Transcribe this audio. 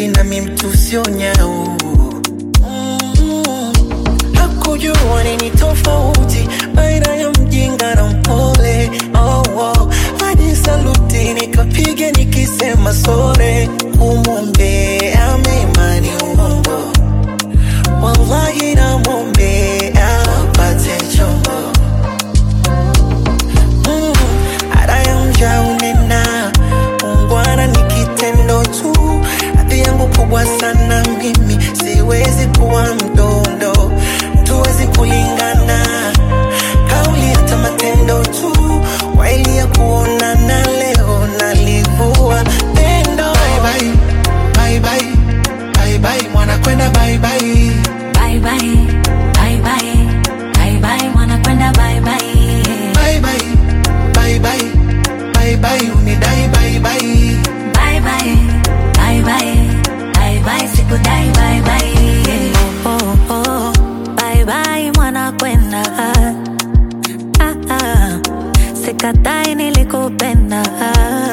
baby nami mtu sio nyau Mm. hakujua nini tofauti baina ya mjinga na mpole oh, oh. hadi saluti nikapiga nikisema sore kumwombea mema ni uongo wallahi namwombea apate chombo Mm, ada ya mja unena ungwana ni kitendo tu hadhi yangu kubwa sana mimi siwezi kuwa mdondo tuwezi kulingana kauli hata matendo tu waili ya kuonana leo nalivua pendo bye bye bye bye bye bye mwana kwenda bye bye Bye bye, bye bye, bye bye, wanakwenda bye bye. bye bye bye bye bye bye unidai bye bye Bye bye, bye bye, bye bye, sikudai bye bye. Oh, oh, oh, bye bye, wanakwenda. Ah, ah, sikatai nilikupenda.